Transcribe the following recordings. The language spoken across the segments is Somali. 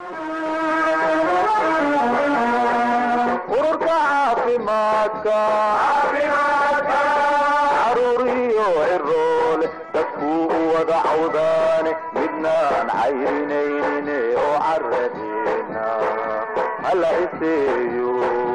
ururka caafimaadka caruuriyo ciroole dadkuu u wada cawdaane midnaan cayrinaynin oo caradeena hala iseeyo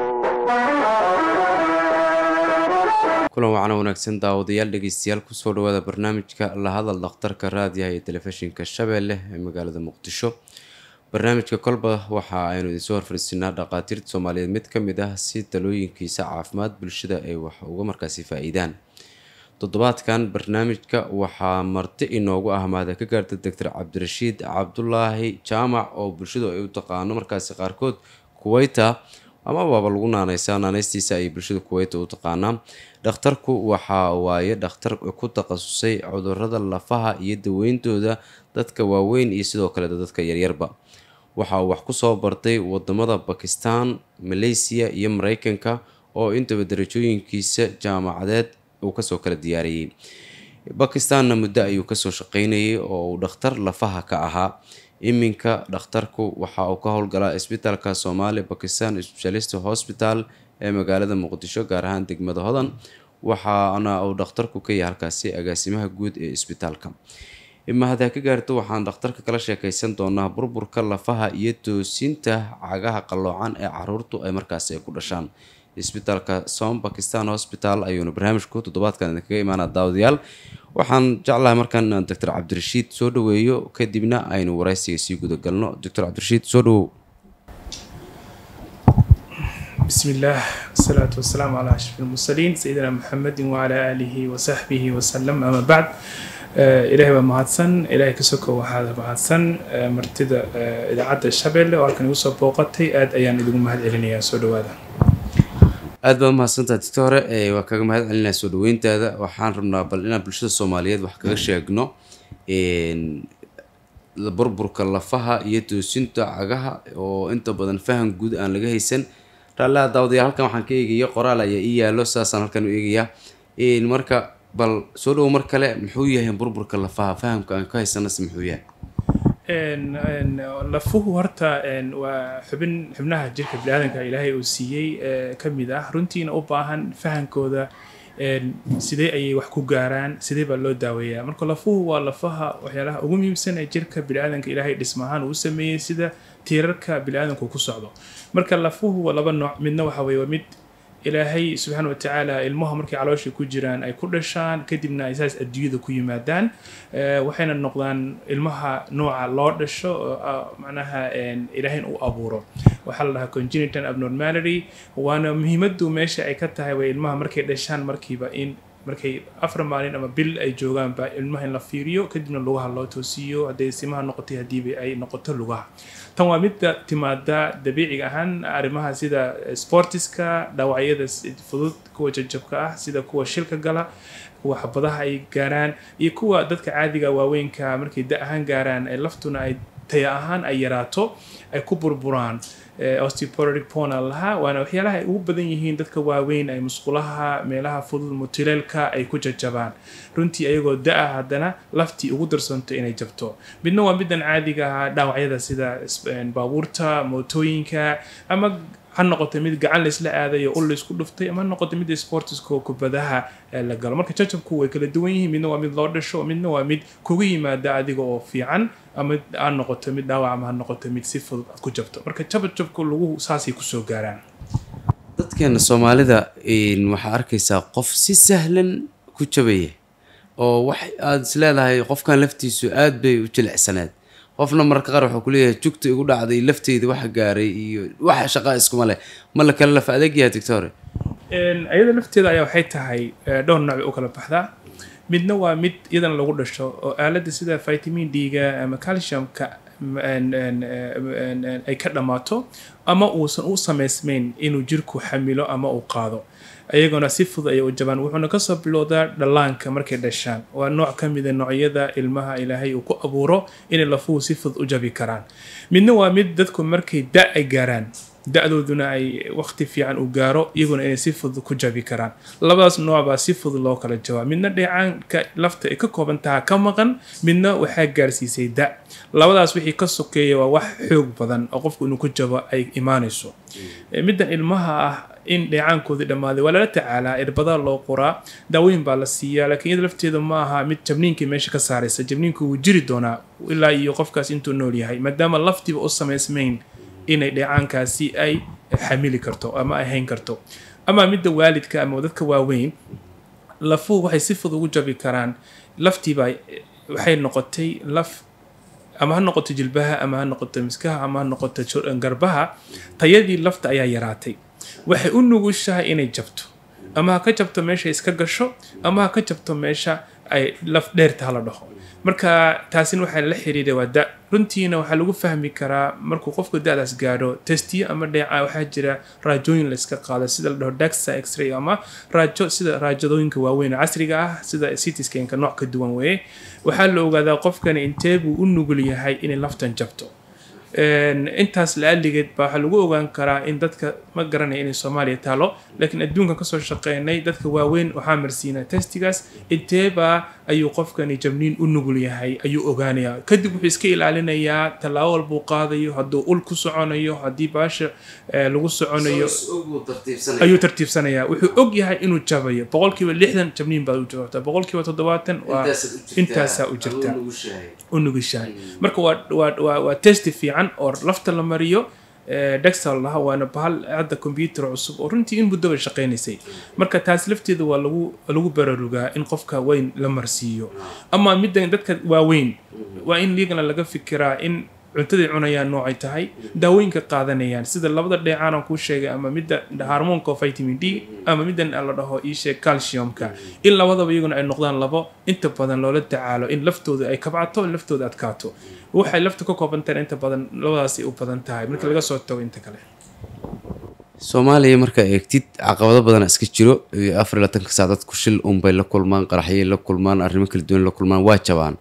kulan wacana wanaagsan daawadayaal dhegeystayaal kusoo dhawaada barnaamijka la hadal dhakhtarka raadiyaha iyo telefishinka shabeelle ee magaalada muqdisho barnaamijka kolba waxa aynu idinsoo horfarisinaa dhaqaatiirta soomaaliyeed mid ka mid ah si talooyinkiisa caafimaad bulshada ay wax uga markaasi faa-iidaan toddobaadkan barnaamijka waxaa marti inoogu ah mahada ka gaarta doctor cabdirashiid cabdulaahi jaamac oo bulshadu ay u taqaano markaasi qaarkood kuweyta ama baaba lagu naaneysaa naaneystiisa ay bulshada kuweyta u taqaanaa dhakhtarku waxa waaye dhakhtar ku takhasusay cudurada lafaha iyo daweyntooda dadka waaweyn iyo sidoo kale dadka yaryarba waxa uu wax kusoo bartay wadamada bakistan malaysiya iyo mareykanka oo intaba darajooyinkiisa jaamacadeed uu kasoo kala diyaariyey bakistanna muddo ayuu kasoo shaqeynayay oo uu dhakhtar lafaha ka ahaa iminka dhakhtarku waxa uu ka howlgalaa isbitaalka soomaali bakistan specialist hospital ee magaalada muqdisho gaar ahaan degmada hodan waxaana uu dhakhtarku ka yahay halkaasi agaasimaha guud ee isbitaalka mahada ka gaarto waxaan dhakhtarka kala sheekeysan doonaa burburka lafaha iyo toosinta cagaha qalloocan ee caruurtu ay markaasi ay ku dhashaan isbitaalka som bakistan hospital ayuuna barnaamijku toddobaadkan idinkaga imaanaa daawadayaal waxaan jeclahay markaan inaan doctor cabdirashiid soo dhaweeyo kadibna aynu waraysiga sii gudagalno doctor cabdirashiid soo dhawow بسم الله والصلاة والسلام على أشرف المرسلين سيدنا محمد وعلى آله وصحبه وسلم أما بعد ilaahay baa mahadsan ilaahay ka soko waxaad mahadsan martida idaacadda shabeelle oo halkan igu soo booqatay aad ayaan idigu mahad celinayaa soo dhawaada aada baa mahadsantaha digta hore waa kaga mahad celinaya soo dhaweyntaada waxaan rabnaa bal inaan bulshada soomaaliyeed wax kaga sheegno burburka lafaha iyo toosinta cagaha oo inta badan faham guud aan laga haysan raallaha daawadayaal halkan waxaan ka eegaya qoraal ayaa ii yaalo saasaan halkan u eegayaa marka bal soo dhowo mar kale muxuu yahay burburka lafaha fahamka aan ka haysanase muxuu yahay lafuhu horta waa xubin xubnaha jirka biniaadanka ilaahay uu siiyey ka mid ah runtiina u baahan fahankooda sidee ayay wax ku gaaraan sidee baa loo daaweeyaa marka lafuhu waa lafaha waxyaalaha ugu muhiimsan ee jirka biniaadanka ilaahay dhismahaan uu sameeyey sida tiirarka biniaadanku ku socdo marka lafuhu waa laba nooc midna waxa weye waa mid ilaahay subxaana wa tacaala ilmaha markay caloosha ku jiraan ay ku dhashaan kadibna ay saas adduunyada ku yimaadaan waxayna noqdaan ilmaha nooca loo dhasho macnaha ilaahayn uu abuuro waxaa la dhahaa congenital abnormality waana muhiimadu meesha ay ka tahay way ilmaha markay dhashaan markiiba in markay afar maalin ama bil ay joogaanba ilmaha in la fiiriyo kadibna lugaha loo toosiyo hadday simaha noqotay haddiiba ay noqoto lugaha tan waa midda timaada dabiiciga ahaan arrimaha sida sportiska dhaawacyada fudud kuwa jajabka ah sida kuwa shilka gala kuwa xabadaha ay gaaraan iyo kuwa dadka caadiga waaweynka markay da ahaan gaaraan ay laftuna ay taya ahaan ay yaraato ay ku burburaan osteoporotic pona lahaa waana waxyaalaha ay ugu badan yihiin dadka waaweyn ay musqulaha meelaha fudud mutileelka ay ku jajabaan runtii ayagoo da-a haddana laftii ugu darsanto inay jabto midna waa middan caadiga ah dhaawacyada sida baabuurta mootooyinka ama ha noqoto mid gacan laysla aadayo ul laysku dhuftay ama ha noqoto mid sportiska kubadaha la galo marka jajabku way kala duwan yihiin midna waa mid loo dhasho midna waa mid kuga yimaada adiga oo fiican ama ha noqoto mid dhaawac ama ha noqoto mid si fudud aad ku jabto marka jabajabku lagu saasay kusoo gaaraan dadkeena soomaalida waxaa arkaysaa qof si sahlan ku jabaya oo wax aada is leedahay qofkan laftiisu aada bay u jilicsaneed qofna mararka qaar waxuu kuleeyahay jugta igu dhacday lafteyda waxa gaaray iyo waxa shaqaa iskuma leh ma la kala laf adeeg yahay doctore iyada lafteeda ayaa waxay tahay dhowr nooc bay u kala baxdaa midna waa mid iyadana lagu dhasho oo aaladda sida vitamin d-ga ama calciumka ay ka dhammaato ama uusan u samaysmayn inuu jirku xamilo ama uu qaado ayaguna si fudud ayay u jabaan wuxuuna kasoo bilowdaa dhallaanka markay dhashaan waa nooc ka mida noocyada ilmaha ilaahay uu ku abuuro inay lafuhu si fudud u jabi karaan midna waa mid dadku markay da ay gaaraan da-dooduna ay waqti fiican u gaaro iyaguna inay si fudud ku jabi karaan labadaas nooc baa si fudud loo kala jawaab midna dheecaanka lafta ay ka kooban taha ka maqan midna waxaa gaarsiisay da labadaas wixii ka sokeeya waa wax xoog badan oo qofku inuu ku jabo ay imaanayso Eh, middan ilmaha ah in dheecaankoodii dhammaaday waa lala tacaalaa irbada loo qoraa daawooyin baa la siiyaa laakiin iyada lafteeda ma aha mid jabniinkii meesha ka saaraysa jabniinku wuu jiri doonaa ilaa iyo qofkaas intuu nool yahay maadaama laftiiba u samaysmayn inay dheecaankaasi ay xamili karto ama ay hayn karto ama midda waalidka ama dadka waaweyn lafuhu waxay si fudud ugu jabi karaan laftiiba waxay noqotay laf ama ha noqoto jilbaha ama ha noqoto miskaha ama ha noqoto jo- garbaha tayadii lafta ayaa yaraatay waxay u nugushahay inay jabto ama ha ka jabto meesha iska gasho ama ha ka jabto meesha ay laf dheerta hala dhaho marka taasina waxaa la xiriira waa da runtiina waxaa lagu fahmi karaa markuu qofku da-daas gaadho testiyo ama dheeca waxaa jira raajooyin la iska qaado sida la dhaho daxa x-ray ama raajo sida raajadooyinka waaweyn oo casriga ah sida cityscanka nooc ka duwan weeye waxaa la ogaadaa qofkani intee buu u nugul yahay inay laftan jabto Een, intaas la-aligeed baa waxaa lagu ogaan karaa in dadka ma garanaya inay soomaaliya taalo laakiin adduunkan kasoo shaqeynay dadka waaweyn waxaa marsiinaa testigaas inteebaa ayuu qofkani jabniin u nugul yahay ayuu ogaanayaa kadib wuxuu iska ilaalinayaa tallaabo walbuu qaadayo hadduu ul ku soconayo haddii baasha eh, lagu soconayo ayuu tartiibsanayaa wuxuu og yahay inuu jabayo boqolkiiba lixdan jabniin baad u jawaabtaa boqolkiiba toddobaatan waa intaasaa u jirtaa u nugishahay marka waa waa waa waa testi fiican oo lafta la mariyo eh, dexal laha waana bahal hadda computer cusub oo runtii in muddo bay shaqaynaysay marka taas lafteeda waa lagu lagu bararugaa in qofka weyn la marsiiyo ama midda dadka waaweyn waa in iyagana laga fikiraa in cuntaday cunayaan noocay tahay daawooyinka qaadanayaan sida labada dheecaan aan kuu sheegay ama midda harmoonka oo vitamin d ama middan la dhaho iisheeg calciumka in labadaba iyaguna ay noqdaan labo inta badan loola tacaalo in laftooda ay kabcato in laftooda adkaato waxay lafta ka kooban tahay inta badan labadaasay u badan tahay marka laga soo tago inta kale soomaaliya markaa eegtid caqabado badan iska jiro iyo afar iyo labaatanka saac dadku shil unbay la kulmaan qaraxyay la kulmaan arrimo kala duwan la kulmaan waa jabaan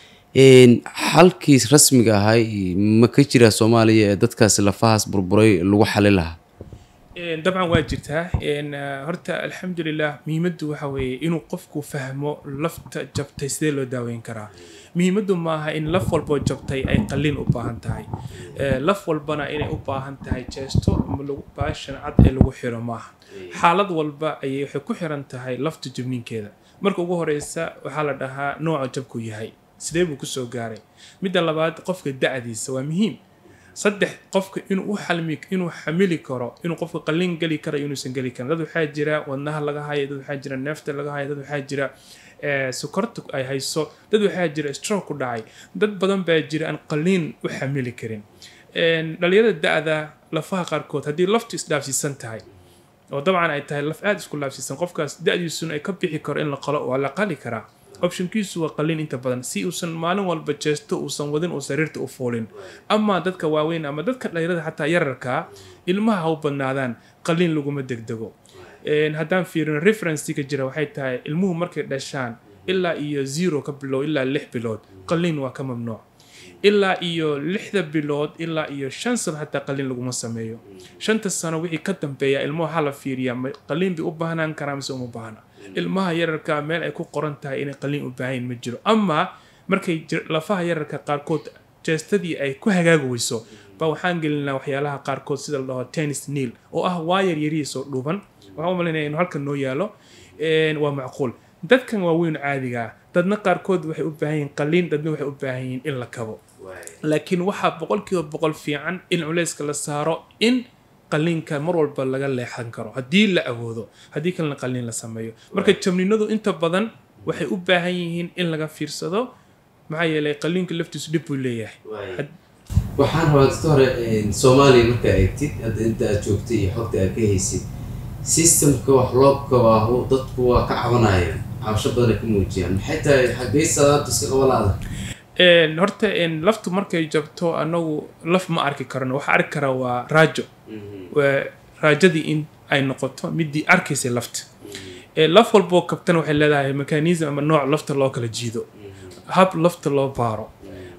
Een, xalkii rasmiga ahay ma ka jiraa soomaaliya ee dadkaas lafahaas burburay lagu xali lahaa Een, dabcan waa jirtaa Een, ah, horta alxamdulilah muhiimaddu waxa weeye inuu qofku fahmo lafta jabtay sidee loo daaweyn karaa muhiimaddu maaha in laf walboo jabtay ay qalliin u baahan tahay Eh, laf walbana inay u baahan tahay jeesto ama lagu baashan cad ee lagu xiro maaha xaalad walba ayay waxay ku xiran tahay lafta jabniinkeeda marka ugu horeysa waxaa la dhahaa nooca jabku yahay sidee buu kusoo gaaray midda labaad qofka da-diisa waa muhiim saddex qofka inuu u xalmi inuu xamili karo inuu qofka qalliin geli karo iyo inuusan geli karin dad waxaa jira wadnaha laga hayo dad waxaa jira neefta laga hayo dad waxaa jira eh, sokorta ay hayso dad waxaa jira stroke ku dhacay dad badan baa jira aan qalliin u xamili karin Een, dhalinyarada da-da lafaha qaarkood haddii laftu isdhaafsiisan tahay oo dabcan ay tahay laf aada isku laabsiisan qofkaas da-diisuna ay ka bixi karo in la qalo waa la qali karaa optionkiisu waa qalliin inta badan si uusan maalin walba jeesto uusan wadin uu sariirta u fuulin ama dadka waaweyn ama dadka dhalinyarada xataa yararkaa ilmaha ha u badnaadaan qalliin laguma degdego Een, haddaan fiirino referenceka jira waxay tahay ilmuhu markay dhashaan ilaa iyo zero ka bilow ilaa lix bilood qalliin waa ka mamnuuc ilaa iyo lixda bilood ilaa iyo shan sano xataa qalliin laguma sameeyo shanta sano wixii ka dambeeya ilmuhu waxaa la fiiriyaa ma qalliin bay u baahnaan karaa mise uma baahna ilmaha yararka meel ay ku qoran tahay inay qalliin u baahayn ma jiro ama markay jir- lafaha yararka qaarkood jeestadii ay ku hagaagi weyso ba waxaan gelinaa waxyaalaha qaarkood sida la dhaho tennis neil oo ah waayar yarihiis oo dhuuban waxaan u malaynaya inuu halkan noo yaalo Een, waa macquul dadkan waaweyn caadiga ah dadna qaarkood waxay u baahan yihiin qalliin dadna waxay u baahan yihiin in la kabo laakiin waxaa boqolkiiba boqol fiican in culeyska la saaro in qalliinka mar walba laga leexan karo haddii la awoodo haddii kalena qalliin la sameeyo marka jabninadu inta badan waxay u baahan yihiin in laga fiirsado maxaa yeelay qalliinka laftiisu dhib buu leeyahay Had- waxaan rabaa dadka hore soomaaliya markaa eegtid hadda inta aad joogtay iyo xogta aad ka haysid systemka wax loo kabaaho dadku waa ka cabanayaan cabasho badan ay ka muujiyaan maxay tahay xaggay salaada iska qabalaada Een, horta een, laftu markay jabto anagu laf ma arki karno waxa arki karaa waa raajo waa raajadii in ay noqoto midii arkaysay lafta Ee, laf walboo kabtana waxay leedahay mechanism ama nooc lafta loo kala jiido hab lafta loo baaro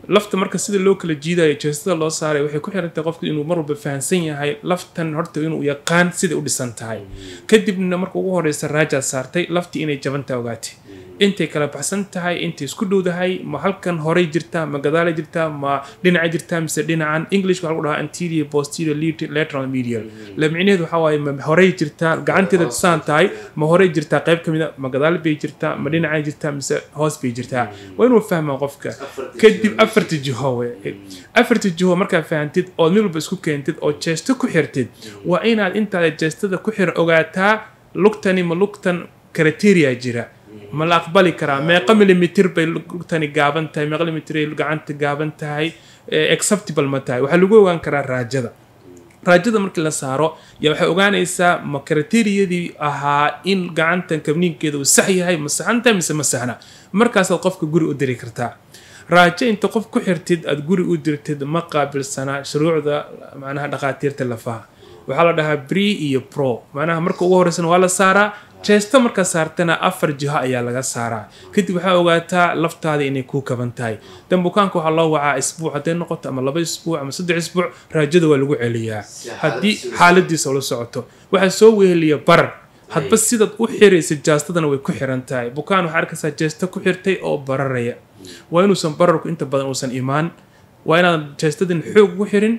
lafta marka sida loo kala jiidayo jeestada loo saaray waxay ku xirantahay qofku inuu mar walba fahansan yahay laftan horta inuu yaqaan siday u dhisan tahay kadibna marka ugu horeysa raajaad saartay laftii inay jabantaa ogaatay intay kala baxsan tahay intay isku dhowdahay ma halkan horey jirtaa ma gadaalay jirtaa ma dhinaca jirtaa mise dhinacan english waxaa lagu dhahaa anterior posterior lit- lateral medial la micnaheedu waxaa waaye ma horey jirtaa gacanteeda saan tahay ma horey jirtaa qayb ka mid a ma gadaal bay jirtaa ma dhinacay jirtaa mise hoos bay jirtaa waa inuu fahmaa qofka kadib afarta jiho we afarta jiho markaa fahantid ood mid walba isku keentid oo jeesto ku xirtid waa inaad intaada jeestada ku xir ogaataa lugtani ma lugtan criteria jira ma la aqbali karaa meeqa millimeter bay lugtani gaaban tahay meeqa millimeter ay gacanta gaaban tahay eh, acceptable ma tahay waxaa lagu ogaan karaa raajada raajada markii la saaro yaa waxay ogaanaysaa ma kriteriyadii ahaa in gacantan kabniinkeeda uu sax yahay ma saxan tahay mise ma saxna markaasaad qofka guri u diri kartaa raajo inta qof ku xirtid aad guri u dirtid ma qaabilsanaa shuruucda macnaha dhakhaatiirta lafaha waxaa la dhahaa bri iyo pro macnaha marka ugu horeysana waa la saaraa jeesto markaa saartana afar jiho ayaa laga saaraa kadib waxaa ogaataa laftaada inay kuu kaban tahay dan bukaanka waxaa loo wacaa isbuuc hadday noqoto ama laba isbuuc ama saddex isbuuc raajada waa lagu celiyaa haddii xaaladiisa ula socoto waxaa soo weheliya barar hadba sidaad u xiraysa jaastadana way ku xiran tahay bukaan waxaa arkaysaa jeesto ku xirtay oo bararaya waa inuusan bararku inta badan uusan imaan waa inaadan jeestadan xoog ugu xirin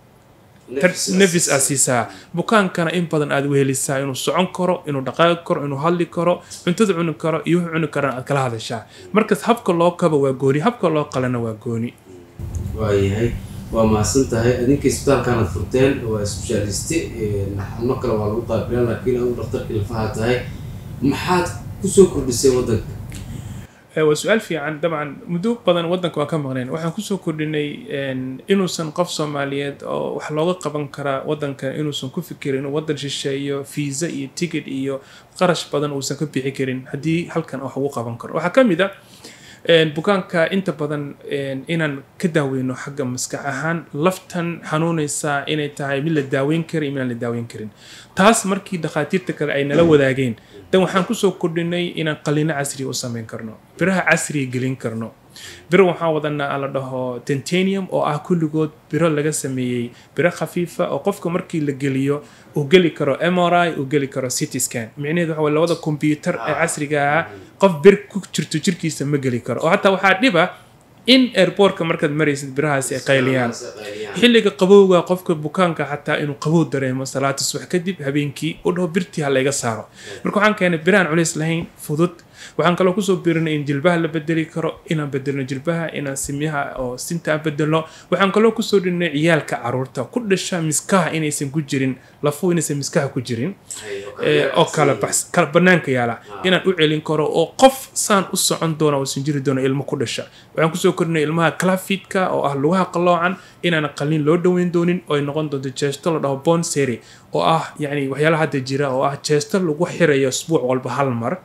nefis aad siisaa bukaankana in badan aad wehelisaa inuu socon karo inuu dhaqaaqi karo inuu hadli karo cuntada cuni karo iyo wuxuu cuni karana aad kala hadashaa markaas habka loo kaba waa gooni habka loo qalana waa gooni waayahay waa mahadsan tahay adinka isbitaalkaanaad furteen waa specialiste xano kale waa lagu qaabilaan laakiin adu dhakhtarkii lafaha tahay maxaad kusoo kordhisay waddanka Eh, waa su-aal fiican dabcan muddo badan waddanka waan ka maqneen waxaan kusoo kordhinay en, inuusan qof soomaaliyeed oo wax looga qaban karaa waddanka inuusan ku fikirin inuu waddan shisheeyo fiisa iyo ticket iyo qarash badan uusan ka bixi karin haddii halkan wax ugu qaban karo waxaa ka mid a en, bukaanka inta badan en, inaan ka daaweyno xagga maskax ahaan laftan xanuunaysaa inay tahay mid la daaweyn kara iyo mid aan la daaweyn karin taas markii dhakhaatiirta kale ay nala wadaageen dan waxaan kusoo kordhinay inaan qalino casriya u sameyn karno biraha casriya gelin karno biro waxaan wadanaa la dhaho tentanium oo ah kulligood biro laga sameeyey biro khafiifa oo qofka markii la geliyo uu geli karo mri uu geli karo city scan micnaheedu waxa waye labada kombyuutar ee casriga ah qof bir ku jirto jirkiisa ma geli karo oo hataa waxaa dhiba in airportka markaad maraysid birahaasi ay qayliyaan xilliga qabowga qofka bukaanka xataa inuu qabow dareemo salaata subax kadib habeenkii u dhaho birtii ha layga saaro marka waxaan keenay biraan culays lahayn fudud waxaan kaloo kusoo birinay in jilbaha la bedeli karo inaan bedelno jilbaha inaan simyaha oo sinta aan bedelno waxaan kaloo kusoo dhinnay ciyaalka caruurta ku dhasha miskaha inaysan ku jirin lafuhu inaysan miskaha ku jirin eh, oo kala bax kala banaanka yaala inaan u celin karo oo qof saan u socon doona uusan jiri doono ilmo ku dhasha waxaan kusoo kordhinay ilmaha clafidka oo ah lugaha qaloocan inaan qalin loo dhoweyn doonin oo ay noqon doonto jeesto la dhaho bon seri oo ah yacni waxyaalaha hadda jira oo ah jeesto lagu xirayo isbuuc walba hal mar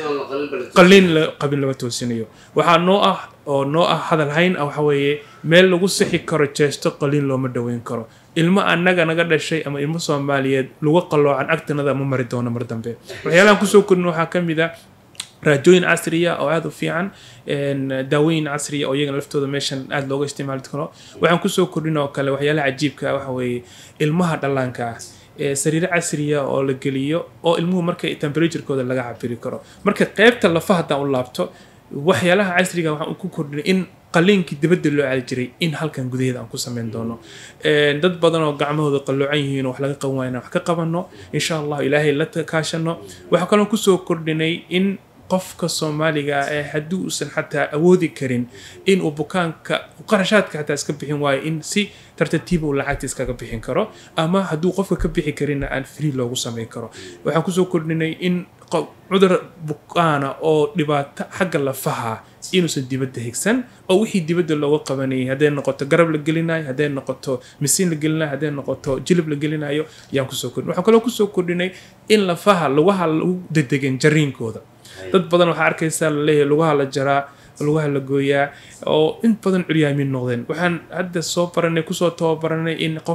qalin la qabin laga toosinayo waxaa noo ah oo noo ah hadal hayn ah waxa weeye meel lagu sixi karo jeesto qalin looma dhoweyn karo ilmo annaga naga dhashay ama ilmo soomaaliyeed lagu qaloocan agtanada ma mari doono mar dambe waxyaalahan kusoo korin waxaa ka mid a raajooyin casriya oo aada u fiican en, daawooyin casriya oo iyagana laftooda meeshan aada looga isticmaali karo waxaan kusoo kordhin oo kale waxyaalaha cajiibka ah waxa weeye ilmaha dhallaanka ah ee sariiro casriya oo la geliyo oo ilmuhu marka temperaturekooda laga cabiri karo marka qeybta lafa haddaan u laabto waxyaalaha casriga waxaan ku kordhinay in qaliinkii dibadda loo aadi jiray in halkan gudaheeda aan ku sameyn doono En, dad badan oo gacmahooda qalloocan yihiin oo wax laga qaban waaya inaan wax ka qabano insha allah ilaahay la kaashano waxaa kaloo kusoo kordhinay in qofka soomaaliga ah ee haddii uusan xataa awoodi karin inuu bukaanka qarashaadka xataa iska bixin waayo in si tartatiiba uu lacagta iskaga bixin karo ama hadduu qofka ka bixi karinna aan free loogu sameyn karo waxaan kusoo kordhinay in qof- cudur bukaana oo dhibaato xagga lafaha inuusan dibadda higsan oo wixii dibadda looga qabanayay hadday noqoto garab la gelinayo hadday noqoto misiin la gelinayo hadday noqoto jilib la gelinayo ayaan kusoo kordhinay waxaan kaloo kusoo kordhinay in lafaha lugaha lagu dedegen jariinkooda dad badan waxaa arkaysaa laleeyahay lugaha la jaraa lugaha la gooyaa oo in badan curyaamin noqdeen waxaan hadda soo baranay kusoo tababaranay in qof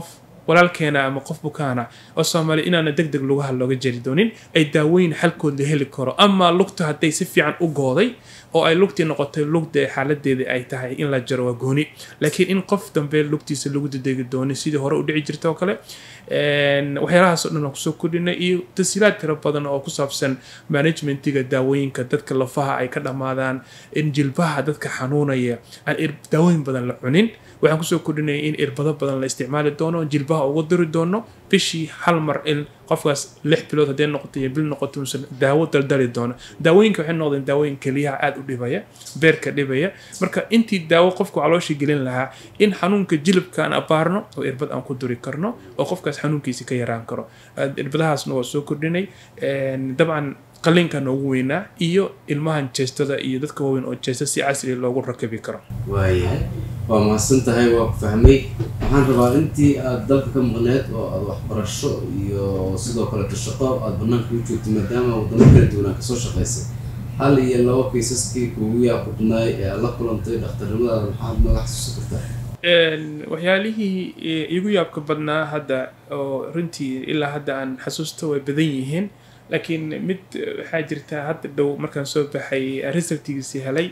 walaalkeena ama qof bukaana oo soomaali inaana deg deg lugaha looga jari doonin ay daawooyin xalkood la heli karo ama lugta hadday si fiican u gooday oo ay lugtii noqotay lugda xaaladeeda ay tahay in la jaro waa gooni laakiin in qof dambe lugtiisa lagu dadegi doonin sidii hore u dhici jirta oo kale waxyaalahaas oo dhan aan kusoo kordhinay iyo tasiilaad tiro badan oo ku saabsan managementiga daawooyinka dadka lafaha ay ka dhammaadaan in jilbaha dadka xanuunaya aan daawooyin badan la cunin waxaan kusoo kordhinaya in irbado badan la isticmaali doono jilbaha ugu diri doono bishii hal mar in qofkaas lix bilood haddee noqoto iyo bil noqoto uusan daawo daldali doono daawooyinka waxay noqdeen daawooyin keliyaha aada u dhibaya beerka dhibaya marka intii daawo qofka caloosha gelin lahaa in xanuunka jilibka aan abaarno oo irbad aan ku duri karno oo qofkaas xanuunkiisi ka yaraan karo irbadahaasna waa soo kordhinay dabcan qaliinka noogu weynaa iyo ilmahan jeestada iyo dadka waaweyn oo jeesta si casri loogu rakabi karo waayahay waa mahadsan tahay waa ku fahmay waxaan rabaa intii aada dalka ka maqneed oo aada waxbarasho iyo sidoo kaleto shaqo aada banaanka u joogtay maadaama wadamo kala duwanaa kasoo shaqaysay hal iyo laba kaysaskii kuugu yaaqudnaay ee aad la kulantay dhakhtarnimadaada maxaad nooga xasuusan kartaa waxyaalihii igu yaabka badnaa hadda oo runtii ilaa hadda aan xasuusto way badan yihiin laakiin mid waxaa jirta hadda dhow markaan soo baxay resultigiisii helay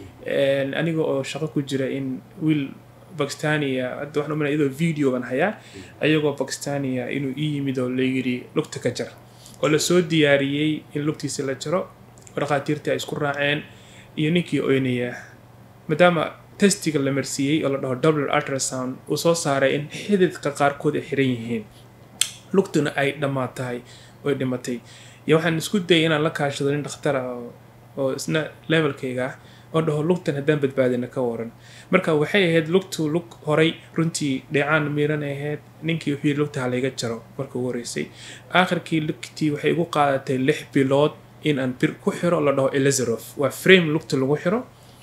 aniga oo shaqo ku jira in wiil bakistania hadda waxaan umana iyadoo video baan hayaa ayagoo bakistania inuu ii yimid oo layidhi lugta ka jar oo lasoo diyaariyey in lugtiisa la jaro oo dhakhaatiirtii ay isku raaceen iyo ninkii oynaya maadaama testiga la marsiiyey oo la dhaho double ultrasound uu soo saaray in xididka qaarkood ay xiran yihiin lugtuna ay dhammaatahay oy dhimatay iyo waxaan isku dayay inaan la kaashado nin dhakhtar ah oo isna levelkayga ah oo dhaho lugtan haddaan badbaadina ka waran marka waxay ahayd lugtu lug horay runtii dheecaan miiran ahayd ninkii wuxuu yidhi lugta ha layga jaro marka ugu horeysay aakhirkii lugtii waxay igu qaadatay lix bilood in aan bir ku xiro la dhaho elizarof waa frame lugta lagu xiro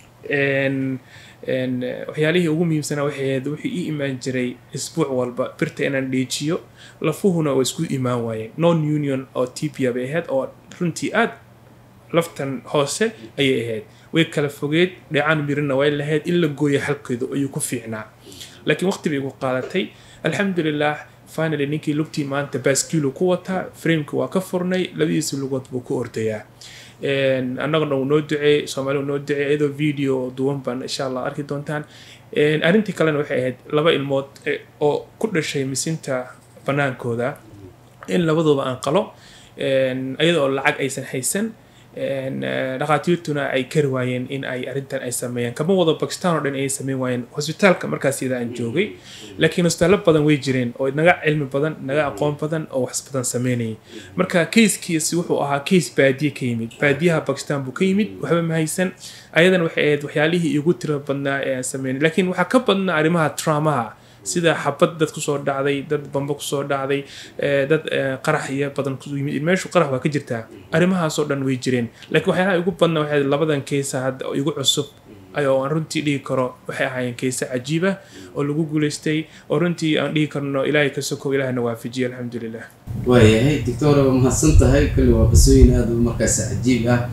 waxyaalihii ugu muhiimsanaa waxay ahayd wuxuu ii imaan jiray isbuuc walba birta inaan dheejiyo lafuhuna waa isku imaan waayeen non union oo tibia bay ahayd oo runtii aad laftan hoose ayay ahayd way kala fogeed dheecaan mirina way lahayd in la gooyo xalkeedu ayuu ku fiicnaa laakiin waqti bay igu qaadatay alxamdulilah finally ninkii lugtii maanta baaskiilu ku wataa frameka waa ka furnay labadiisa lugood buu ku ordayaa annagana uu noo duceey soomaaliu noo duceey iyadoo video duwan baan insha allah arki doontaan arrintii kalena waxay ahayd laba ilmood oo ku dhashay misinta banaankooda in labaduba aan qalo iyadoo lacag aysan haysan dhakhaatiirtuna ay kari waayeen in ay arrintan ay sameeyaan kama wado bakistan oo dhan ayay sameyn waayeen hosbitaalka markaas iyada aan joogay laakiin hosbitaallo badan way jireen oo naga cilmi badan naga aqoon badan oo wax badan sameynayay marka kayskiisi wuxuu ahaa kays baadiye ka yimid baadiyaha bakistan buu ka yimid waxba ma haysan ayadana waxay ahayd waxyaalihii igu tiro badnaa ee aan sameynay laakiin waxaa ka badnaa arrimaha traumaha sida xabad dad kusoo dhacday dad bamba kusoo dhacday dad qarax iyo badan ku yimid meeshu qarax waa ka jirtaa arrimahaasoo dhan way jireen laakiin waxyaalaha igu badna waxay labadan keysa hadda oo igu cusub ayoo aan runtii dhihi karo waxay ahaayeen keyse cajiiba oo lagu guulaystay oo runtii aan dhihi karno ilaahay ka sokow ilaahna waafajiye alxamdulilah waayahay doctor waa mahadsan tahay kulli waa qisooyin aada markaas cajiib ah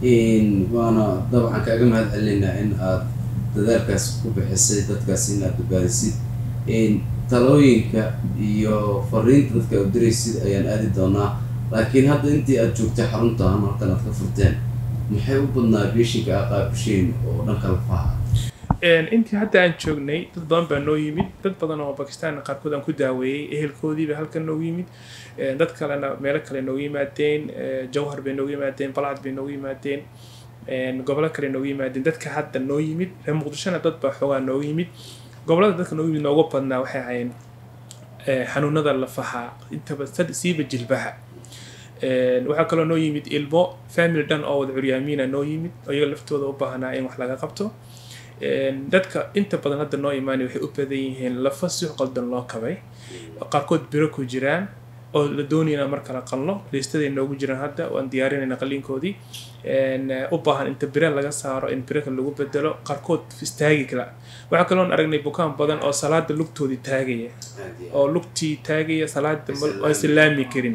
waana dabcan kaaga mahad celinaa in aad dadaalkaas ku bixisay dadkaas in aad badbaadisid talooyinka iyo fariinta dadka aad diraysid ayaan aadi doonaa laakiin hadda intii aad joogtay xaruntaan halkan aad ka furteen maxay u badnaa beeshinka aa qaabisheen oo dhanka lafaha intii hadda aan joognay dad badan baa noo yimid dad badan oo bakistan qaarkood aan ku daaweeyey ehelkoodiiba halkan noogu yimid dad kalena meelo kale noogu yimaadeen jawhar bay noogu yimaadeen balcad bay noogu yimaadeen gobolo kale noogu yimaadeen dadka hadda noo yimid reer muqdishona dad baa xoogaa noogu yimid gobolada dadka noogu yimid noogu badnaa waxay ahaayeen xanuunada lafaha intaba siiba jilbaha waxaa kaloo noo yimid ilmo family dhan oo wada curyaamiina noo yimid oo iyaga laftooda u baahnaa in wax laga qabto dadka inta badan hadda noo imaanay waxay u badan yihiin lafa si qaldan loo kabay qaarkood biro ku jiraan oo la doonayna mar kala qalno liistaday noogu jiraan hadda waan diyaarinayna qaliinkoodii u baahan inta bire laga saaro in bire kale lagu bedelo qaarkood istaagi kala waxaa kaloon aragnay bukaan badan oo salaada lugtoodii taagaya oo lugtii taagaya salaada aysan laami karin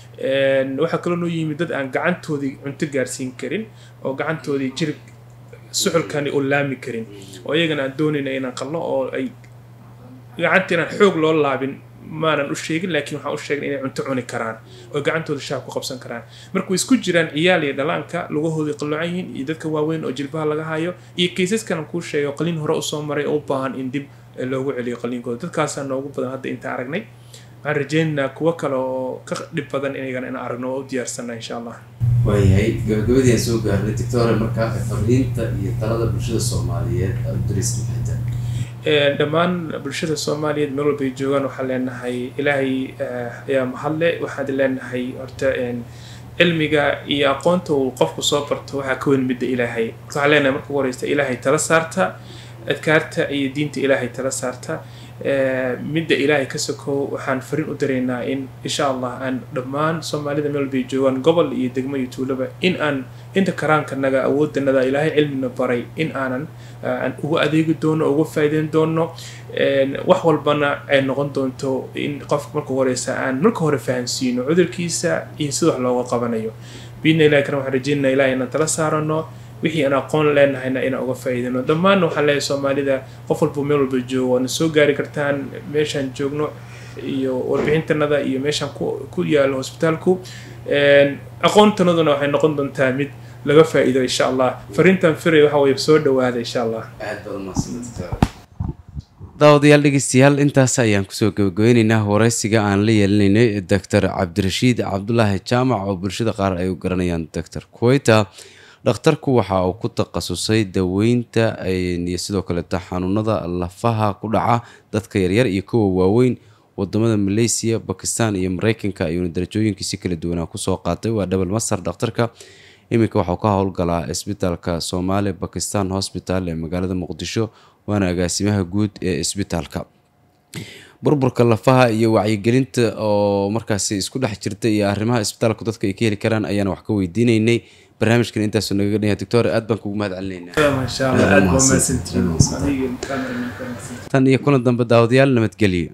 waxaa kaloo noo yimid dad aan gacantoodii cunto gaarsiin karin oo gacantoodii jirib suxulkani oo laami karin oo iyagana aan doonayna inaan qalno oo ay gacanta inaan xoog loo laabin maanan u sheegin laakiin waxaan u sheegnay inay cunto cuni karaan oo gacantooda shaab ku qabsan karaan marka way isku jiraan ciyaal iyo dhalaanka lugahoodii qaloocan yihiin iyo dadka waaweyn oo jilbaha laga hayo iyo kaysaskan kuu sheegay oo qaliin hore usoo maray oo u baahan in dib loogu celiyo qaliinkooda dadkaasaa noogu badan hadda inta aragnay waxaan rajaynaynaa kuwo kale oo ka dhib badan inagana in aragno oo u diyaarsana insha allah waayahay gabagabadii aan soo gaarnay doctore markaa fariinta iyo talada bulshada soomaaliyeed aad u diraysa maxay tahay dhammaan bulshada soomaaliyeed meel walbay joogaan waxaan leenahay ilaahay ayaa mahadle waxaan leenahay horta cilmiga iyo aqoonta uu qofku soo barto waxaa ka weyn midda ilaahay waxaan leenahay marka ugu horeysta ilaahay tala saarta adkaarta iyo diinta ilaahay tala saarta midda ilaahay ka sokow waxaan fariin u daraynaa in insha allah aan dhammaan soomaalida meel walbay joogaan gobol iyo degmo iyo tuulaba in aan inta karaankanaga awoodanaga ilaahay cilmina baray in aanan aan ugu adeegi doono uga faa'iideyn doono wax walbana ay noqon doonto in qofka marka horeysa aan marka hore fahansiino cudurkiisa iyo sida wax looga qabanayo biidna ilahi kana waxaan rajeynaa ilahay inaan tala saarano wixii aan aqoon leenahayna inaan uga faa'iidino dhammaanna waxaan leeyahay soomaalida qof walba meel walba joogo waadna soo gaari kartaan meeshaan joogno iyo warbixintanada iyo meeshaan ku yaalo hosbitaalku aqoontanaduna waxay noqon doontaa mid laga faa'iido insha allah fariintan firay waxa weye soo dhawaada insha allah aad baad umahadsantahay daawadayaal dhegeystayaal intaas ayaan kusoo gabagabeyneynaa wareysiga aan la yeelinaynay doctor cabdirashiid cabdulaahi jaamac oo bulshada qaar ay u garanayaan doctor kuweyta dhakhtarku waxa uu ku takhasusay daweynta iyo sidoo kaleeto xanuunada lafaha ku dhaca dadka yaryar iyo kuwa waaweyn wadamada malaysiya bakistan iyo mareykanka ayuuna darajooyinkiisi kala duwanaa kusoo qaatay waa double master dhakhtarka iminka waxauu ka howlgalaa isbitaalka soomaali bakistan hosbital ee magaalada muqdisho waana agaasimaha guud ee isbitaalka burburka lafaha iyo wacyigelinta oo markaasi isku dhex jirta iyo arrimaha isbitaalku dadka ay ka heli karaan ayaana wax ka weydiinaynay barnaamijkan intaasuu naga gadhanya doctor aad baan kugu mahad celinaynaa tan iyo kulan dambe daawadayaal nabadgelyo